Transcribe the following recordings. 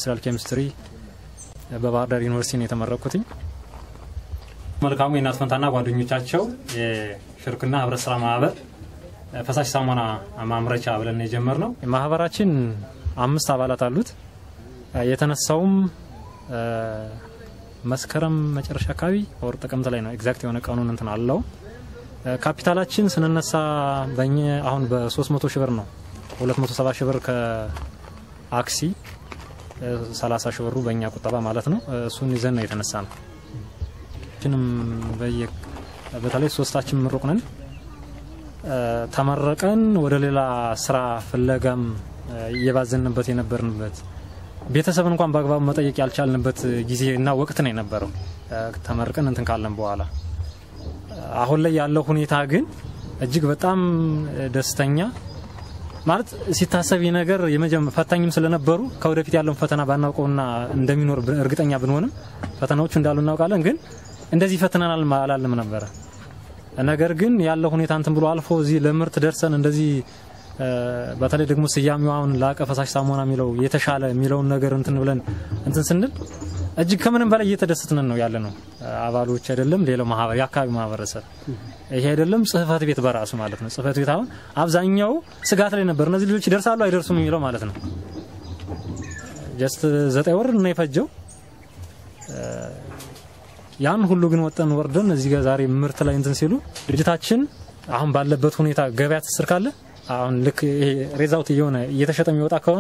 ኢንዱስትሪያል ኬሚስትሪ በባህር ዳር ዩኒቨርሲቲ ነው የተመረኩትኝ። መልካሙ የእናት ፈንታና ጓደኞቻቸው የሽርክና ህብረት ስራ ማህበር ፈሳሽ ሳሙና ማምረቻ ብለን የጀመር ነው። ማህበራችን አምስት አባላት አሉት። የተነሳውም መስከረም መጨረሻ አካባቢ ወር ጥቅምት ላይ ነው። ኤግዛክት የሆነ ቀኑን እንትን አለው። ካፒታላችን ስንነሳ በእኛ አሁን በ300 ሺህ ብር ነው 270 ሺህ ብር ከአክሲ 30 ሺህ ብሩ በእኛ ቁጠባ ማለት ነው። እሱን ይዘን ነው የተነሳ ነው። ችንም በተለይ ሶስታችን ምሩቅ ነን። ተመረቀን ወደ ሌላ ስራ ፍለጋም እየባዘንበት የነበርንበት ቤተሰብን እንኳን በአግባቡ መጠየቅ ያልቻልንበት ጊዜ እና ወቅት ነው የነበረው ተመርቀን እንትን ካለን በኋላ። አሁን ላይ ያለው ሁኔታ ግን እጅግ በጣም ደስተኛ ማለት ሲታሰብ ይህ ነገር ፈታኝም ስለነበሩ ከወደፊት ያለውን ፈተና ባናውቀውና እንደሚኖር እርግጠኛ ብንሆንም ፈተናዎቹ እንዳሉ እናውቃለን። ግን እንደዚህ ፈትነናል አላልም ነበረ። ነገር ግን ያለው ሁኔታ እንትን ብሎ አልፎ እዚህ ለምርት ደርሰን እንደዚህ በተለይ ደግሞ ስያሜው አሁን ላቀ ፈሳሽ ሳሙና የሚለው የተሻለ የሚለውን ነገር እንትን ብለን እንትን ስንል እጅግ ከምንም በላይ እየተደሰትን ነው ያለ ነው። አባሎች አይደለም ሌላው ማህበር የአካባቢ ማህበረሰብ ይሄ አይደለም ጽህፈት ቤት በራሱ ማለት ነው። ጽህፈት ቤት አሁን አብዛኛው ስጋት ላይ ነበር። እነዚህ ልጆች ይደርሳሉ አይደርሱም የሚለው ማለት ነው። ጀስት ዘጠኝ ወር ነው የፈጀው። ያን ሁሉ ግን ወጠን ወርደን እዚህ ጋር ዛሬ ምርት ላይ እንትን ሲሉ ድርጅታችን አሁን ባለበት ሁኔታ ገበያ ትስር ካለ አሁን ልክ ይሄ ሬዛውት እየሆነ እየተሸጠ የሚወጣ ከሆነ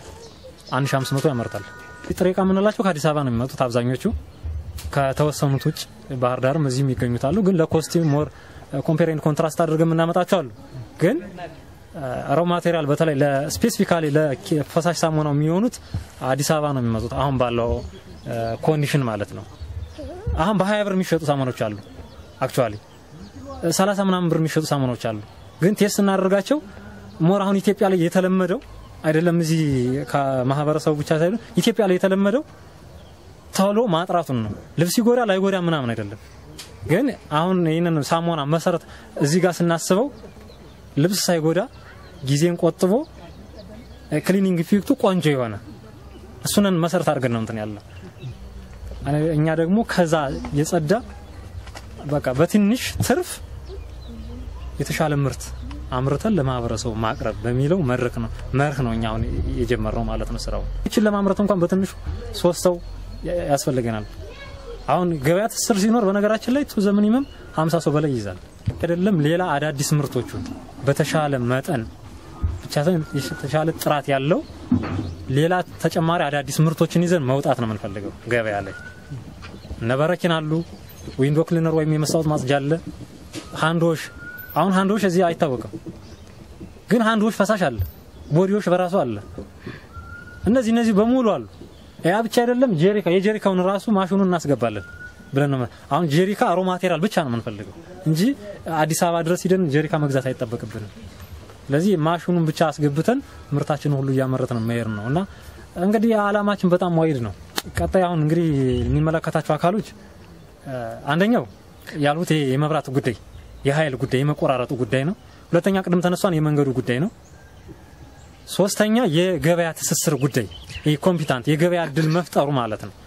1500 ያመርታል። ጥሬ ዕቃ የምንላቸው ከአዲስ አበባ ነው የሚመጡት አብዛኞቹ። ከተወሰኑት ውጭ ባህር ዳርም እዚህም ይገኙታሉ። ግን ለኮስቲ ሞር ኮምፔሬንድ ኮንትራስት አድርገን የምናመጣቸው አሉ። ግን ራው ማቴሪያል በተለይ ለስፔሲፊካሊ ለፈሳሽ ሳሙናው የሚሆኑት አዲስ አበባ ነው የሚመጡት አሁን ባለው ኮንዲሽን ማለት ነው። አሁን በሀያ ብር የሚሸጡ ሳሙናዎች አሉ። አክቹዋሊ ሰላሳ ምናምን ብር የሚሸጡ ሳሙናዎች አሉ። ግን ቴስት እናደርጋቸው ሞር አሁን ኢትዮጵያ ላይ የተለመደው አይደለም እዚህ ከማህበረሰቡ ብቻ ሳይሆን ኢትዮጵያ ላይ የተለመደው ቶሎ ማጥራቱን ነው። ልብስ ይጎዳ ላይጎዳ ምናምን አይደለም። ግን አሁን ይህንን ሳሙና መሰረት እዚህ ጋር ስናስበው ልብስ ሳይጎዳ ጊዜን ቆጥቦ ክሊኒንግ ኢፌክቱ ቆንጆ የሆነ እሱንን መሰረት አድርገን ነው እንትን ያለ እኛ ደግሞ ከዛ የጸዳ በቃ በትንሽ ትርፍ የተሻለ ምርት አምርተን ለማህበረሰቡ ማቅረብ በሚለው መድረክ ነው መርህ ነው እኛ አሁን የጀመርነው ማለት ነው። ስራው ይችን ለማምረት እንኳን በትንሹ ሶስት ሰው ያስፈልገናል። አሁን ገበያ ትስስር ሲኖር በነገራችን ላይ ቱ ዘሚኒመም 50 ሰው በላይ ይይዛል። አይደለም ሌላ አዳዲስ ምርቶቹን በተሻለ መጠን ብቻ የተሻለ ጥራት ያለው ሌላ ተጨማሪ አዳዲስ ምርቶችን ይዘን መውጣት ነው የምንፈልገው ገበያ ላይ እነ በረኪና አሉ፣ ዊንዶ ክሊነር ወይም የመስታወት ማጽጃ አለ፣ ሃንዶሽ አሁን ሃንዶሽ እዚህ አይታወቅም፣ ግን ሃንዶሽ ፈሳሽ አለ፣ ቦዲዎች በራሱ አለ። እነዚህ እነዚህ በሙሉ አሉ። ያ ብቻ አይደለም፣ ጄሪካ የጄሪካውን ራሱ ማሽኑን እናስገባለን ብለን ነው። አሁን ጄሪካ ሮ ማቴሪያል ብቻ ነው የምንፈልገው እንጂ አዲስ አበባ ድረስ ሂደን ጄሪካ መግዛት አይጠበቅብንም። ስለዚህ ማሽኑን ብቻ አስገብተን ምርታችንን ሁሉ እያመረትን መሄድ ነው እና እንግዲህ አላማችን በጣም ዋይድ ነው። ቀጣይ አሁን እንግዲህ የሚመለከታቸው አካሎች አንደኛው ያሉት የመብራት ጉዳይ የኃይል ጉዳይ የመቆራረጡ ጉዳይ ነው። ሁለተኛ ቅድም ተነሷን የመንገዱ ጉዳይ ነው። ሶስተኛ የገበያ ትስስር ጉዳይ ይህ ኮምፒታንት የገበያ እድል መፍጠሩ ማለት ነው።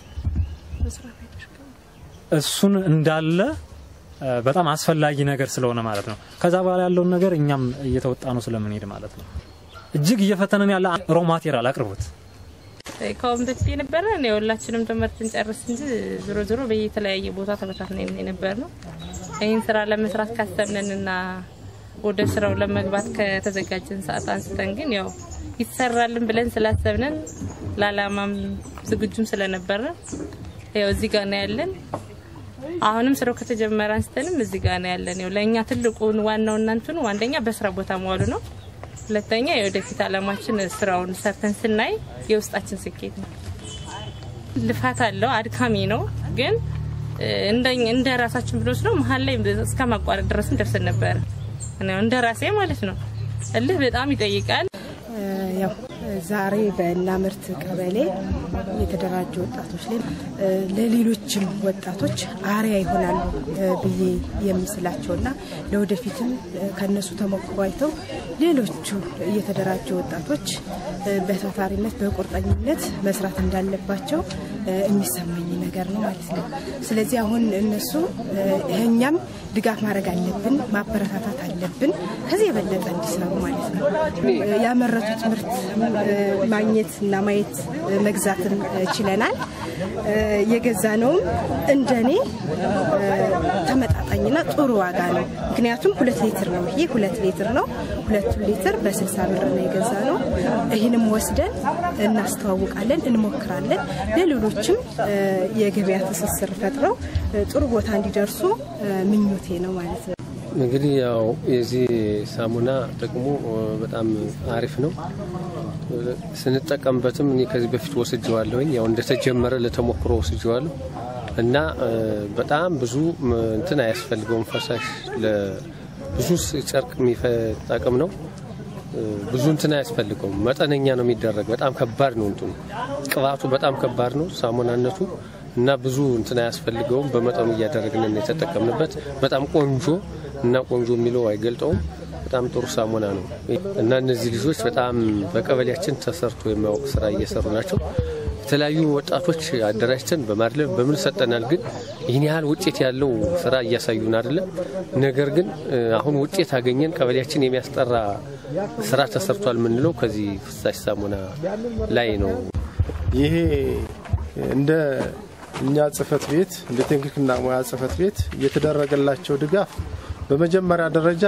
እሱን እንዳለ በጣም አስፈላጊ ነገር ስለሆነ ማለት ነው። ከዛ በኋላ ያለውን ነገር እኛም እየተወጣ ነው ስለምንሄድ ማለት ነው። እጅግ እየፈተነን ያለ ሮ ማቴሪያል አቅርቦት ከአሁን በፊት የነበረ የሁላችንም ትምህርትን ጨርስ እንጂ ዞሮ ዞሮ በየተለያየ ቦታ ተበታትነን የነበር ነው። ይህን ስራ ለመስራት ካሰብንንና ወደ ስራው ለመግባት ከተዘጋጀን ሰዓት አንስተን ግን ያው ይሰራልን ብለን ስላሰብነን ለአላማም ዝግጁም ስለነበረ ያው እዚህ ጋር ነው ያለን። አሁንም ስራው ከተጀመረ አንስተንም እዚህ ጋር ነው ያለን። ያው ለእኛ ትልቁን ዋናው እናንትኑ አንደኛ በስራ ቦታ መዋሉ ነው። ሁለተኛ የወደፊት አላማችን ስራውን ሰርተን ስናይ የውስጣችን ስኬት ነው። ልፋት አለው፣ አድካሚ ነው። ግን እንደ ራሳችን ብንወስደው መሀል ላይ እስከ ማቋረጥ ድረስም ደርሰን ነበረ። እንደ ራሴ ማለት ነው። እልህ በጣም ይጠይቃል። ያው ዛሬ በእናምርት ቀበሌ የተደራጁ ወጣቶች ላይ ለሌሎችም ወጣቶች አርያ ይሆናሉ ብዬ የምስላቸውና ለወደፊትም ከነሱ ተሞክሮ አይተው ሌሎቹ የተደራጁ ወጣቶች በታታሪነት በቁርጠኝነት መስራት እንዳለባቸው የሚሰማኝ ነገር ነው ማለት ነው። ስለዚህ አሁን እነሱ እኛም ድጋፍ ማድረግ አለብን፣ ማበረታታት አለብን፣ ከዚህ የበለጠ እንዲሰሩ ማለት ነው። ያመረቱት ምርት ማግኘት እና ማየት መግዛትም ችለናል። የገዛ ነውም እንደኔ ተመጣጣኝና ጥሩ ዋጋ ነው። ምክንያቱም ሁለት ሊትር ነው ይሄ ሁለት ሊትር ነው። ሁለቱን ሊትር በስልሳ ብር ነው የገዛ ነው። ይህንም ወስደን እናስተዋውቃለን፣ እንሞክራለን። ለሌሎችም የገበያ ትስስር ፈጥረው ጥሩ ቦታ እንዲደርሱ ምኞቴ ነው ማለት ነው። እንግዲህ ያው የዚህ ሳሙና ጥቅሙ በጣም አሪፍ ነው። ስንጠቀምበትም እኔ ከዚህ በፊት ወስጀዋለሁኝ። ያው እንደተጀመረ ለተሞክሮ ወስጀዋለሁ እና በጣም ብዙ እንትን አያስፈልገውም። ፈሳሽ ብዙ ጨርቅ የሚጠቅም ነው። ብዙ እንትን አያስፈልገውም። መጠነኛ ነው የሚደረግ። በጣም ከባድ ነው እንትኑ ቅባቱ በጣም ከባድ ነው ሳሙናነቱ እና ብዙ እንትን አያስፈልገውም። በመጠኑ እያደረግን የተጠቀምንበት በጣም ቆንጆ እና ቆንጆ የሚለው አይገልጠውም። በጣም ጥሩ ሳሙና ነው እና እነዚህ ልጆች በጣም በቀበሌያችን ተሰርቶ የሚያውቅ ስራ እየሰሩ ናቸው። የተለያዩ ወጣቶች አደራጅተን በማድለብ በምን ሰጠናል፣ ግን ይህን ያህል ውጤት ያለው ስራ እያሳዩን አይደለም። ነገር ግን አሁን ውጤት አገኘን፣ ቀበሌያችን የሚያስጠራ ስራ ተሰርቷል የምንለው ከዚህ ፍሳሽ ሳሙና ላይ ነው። ይሄ እንደ እኛ ጽህፈት ቤት እንደ ቴክኒክና ሙያ ጽህፈት ቤት የተደረገላቸው ድጋፍ በመጀመሪያ ደረጃ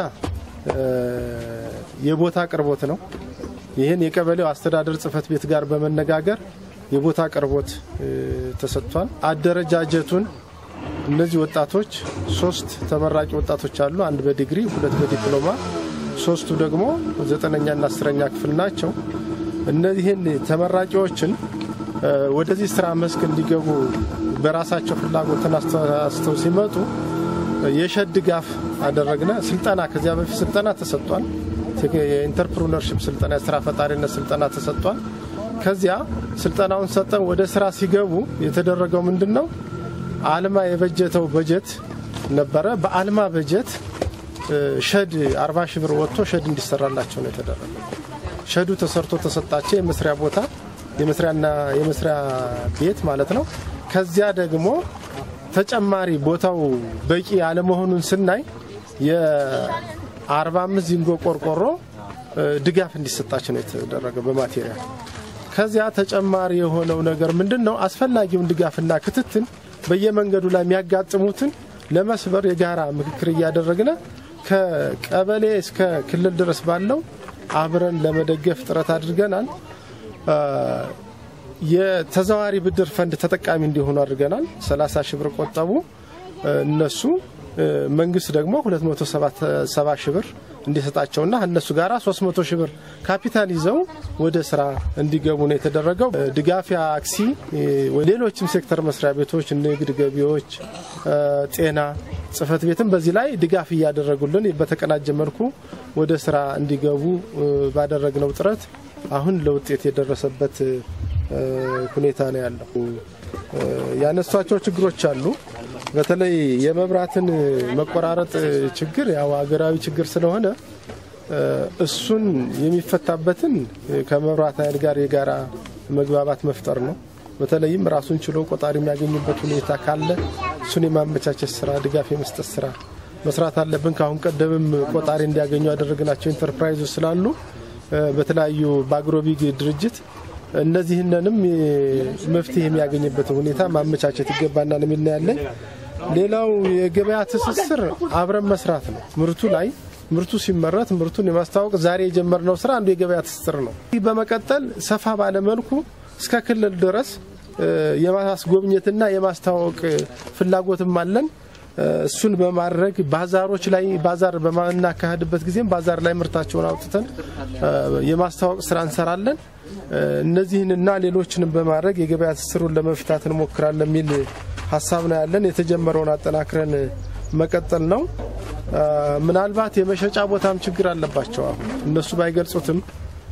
የቦታ አቅርቦት ነው። ይህን የቀበሌው አስተዳደር ጽህፈት ቤት ጋር በመነጋገር የቦታ አቅርቦት ተሰጥቷል። አደረጃጀቱን እነዚህ ወጣቶች ሶስት ተመራቂ ወጣቶች አሉ። አንድ በዲግሪ ሁለት በዲፕሎማ ሶስቱ ደግሞ ዘጠነኛና አስረኛ ክፍል ናቸው። እነዚህን ተመራቂዎችን ወደዚህ ስራ መስክ እንዲገቡ በራሳቸው ፍላጎትን አስተው ሲመጡ የሸድ ድጋፍ አደረግነ። ስልጠና ከዚያ በፊት ስልጠና ተሰጥቷል። የኢንተርፕሩነርሽፕ ስልጠና፣ የስራ ፈጣሪነት ስልጠና ተሰጥቷል። ከዚያ ስልጠናውን ሰጠን ወደ ስራ ሲገቡ የተደረገው ምንድን ነው? አልማ የበጀተው በጀት ነበረ። በአልማ በጀት ሸድ አርባ ሺህ ብር ወጥቶ ሸድ እንዲሰራላቸው ነው የተደረገው። ሸዱ ተሰርቶ ተሰጣቸው። የመስሪያ ቦታ የመስሪያና የመስሪያ ቤት ማለት ነው። ከዚያ ደግሞ ተጨማሪ ቦታው በቂ አለመሆኑን ስናይ የ45 ዚንጎ ቆርቆሮ ድጋፍ እንዲሰጣቸው ነው የተደረገው በማቴሪያል። ከዚያ ተጨማሪ የሆነው ነገር ምንድን ነው? አስፈላጊውን ድጋፍና ክትትል በየመንገዱ ላይ የሚያጋጥሙትን ለመስበር የጋራ ምክክር እያደረግነ ከቀበሌ እስከ ክልል ድረስ ባለው አብረን ለመደገፍ ጥረት አድርገናል። የተዘዋዋሪ ብድር ፈንድ ተጠቃሚ እንዲሆኑ አድርገናል። 30 ሺህ ብር ቆጠቡ እነሱ መንግስት ደግሞ 270 ሺህ ብር እንዲሰጣቸውና እነሱ ጋር 300 ሺህ ብር ካፒታል ይዘው ወደ ስራ እንዲገቡ ነው የተደረገው። ድጋፍ አክሲ፣ ሌሎችም ሴክተር መስሪያ ቤቶች፣ ንግድ፣ ገቢዎች፣ ጤና ጽህፈት ቤትም በዚህ ላይ ድጋፍ እያደረጉልን በተቀናጀ መልኩ ወደ ስራ እንዲገቡ ባደረግነው ጥረት አሁን ለውጤት የደረሰበት ሁኔታ ነው ያለው። ያነሷቸው ችግሮች አሉ። በተለይ የመብራትን መቆራረጥ ችግር ያው ሀገራዊ ችግር ስለሆነ እሱን የሚፈታበትን ከመብራት ኃይል ጋር የጋራ መግባባት መፍጠር ነው። በተለይም ራሱን ችሎ ቆጣሪ የሚያገኙበት ሁኔታ ካለ እሱን የማመቻቸት ስራ፣ ድጋፍ የመስጠት ስራ መስራት አለብን። ከአሁን ቀደምም ቆጣሪ እንዲያገኙ ያደረግናቸው ኢንተርፕራይዞች ስላሉ በተለያዩ በአግሮቢግ ድርጅት እነዚህንንም መፍትሄ የሚያገኝበትን ሁኔታ ማመቻቸት ይገባናል የሚል ያለን። ሌላው የገበያ ትስስር አብረን መስራት ነው። ምርቱ ላይ ምርቱ ሲመረት ምርቱን የማስተዋወቅ ዛሬ የጀመርነው ስራ አንዱ የገበያ ትስስር ነው። ይህ በመቀጠል ሰፋ ባለመልኩ እስከ ክልል ድረስ የማስጎብኘትና የማስተዋወቅ ፍላጎትም አለን። እሱን በማድረግ ባዛሮች ላይ ባዛር በማናካሄድበት ጊዜም ባዛር ላይ ምርታቸውን አውጥተን የማስተዋወቅ ስራ እንሰራለን። እነዚህንና ሌሎችንም በማድረግ የገበያ ትስስሩን ለመፍታት እንሞክራለን የሚል ሀሳብ ነው ያለን። የተጀመረውን አጠናክረን መቀጠል ነው። ምናልባት የመሸጫ ቦታም ችግር አለባቸው። አሁን እነሱ ባይገልጹትም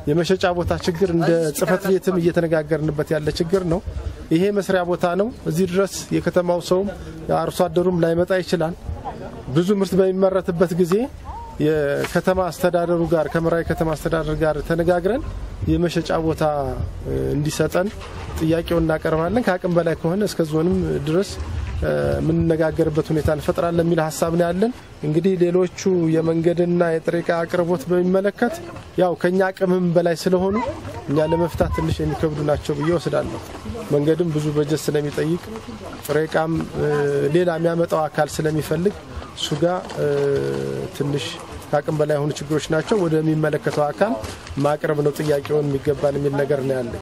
የመሸጫ ቦታ ችግር እንደ ጽህፈት ቤትም እየተነጋገርንበት ያለ ችግር ነው። ይሄ መስሪያ ቦታ ነው። እዚህ ድረስ የከተማው ሰውም አርሶ አደሩም ላይመጣ ይችላል። ብዙ ምርት በሚመረትበት ጊዜ የከተማ አስተዳደሩ ጋር ከመራዊ ከተማ አስተዳደር ጋር ተነጋግረን የመሸጫ ቦታ እንዲሰጠን ጥያቄውን እናቀርባለን። ከአቅም በላይ ከሆነ እስከ ዞንም ድረስ የምንነጋገርበት ሁኔታ እንፈጥራለን የሚል ሀሳብ ነው ያለን። እንግዲህ ሌሎቹ የመንገድና የጥሬ ዕቃ አቅርቦት በሚመለከት ያው ከኛ አቅምም በላይ ስለሆኑ እኛ ለመፍታት ትንሽ የሚከብዱ ናቸው ብዬ ወስዳለሁ። መንገድም ብዙ በጀት ስለሚጠይቅ ጥሬ ዕቃም ሌላ የሚያመጣው አካል ስለሚፈልግ እሱ ጋር ትንሽ ከአቅም በላይ የሆኑ ችግሮች ናቸው። ወደሚመለከተው አካል ማቅረብ ነው ጥያቄውን የሚገባን የሚል ነገር ነው ያለ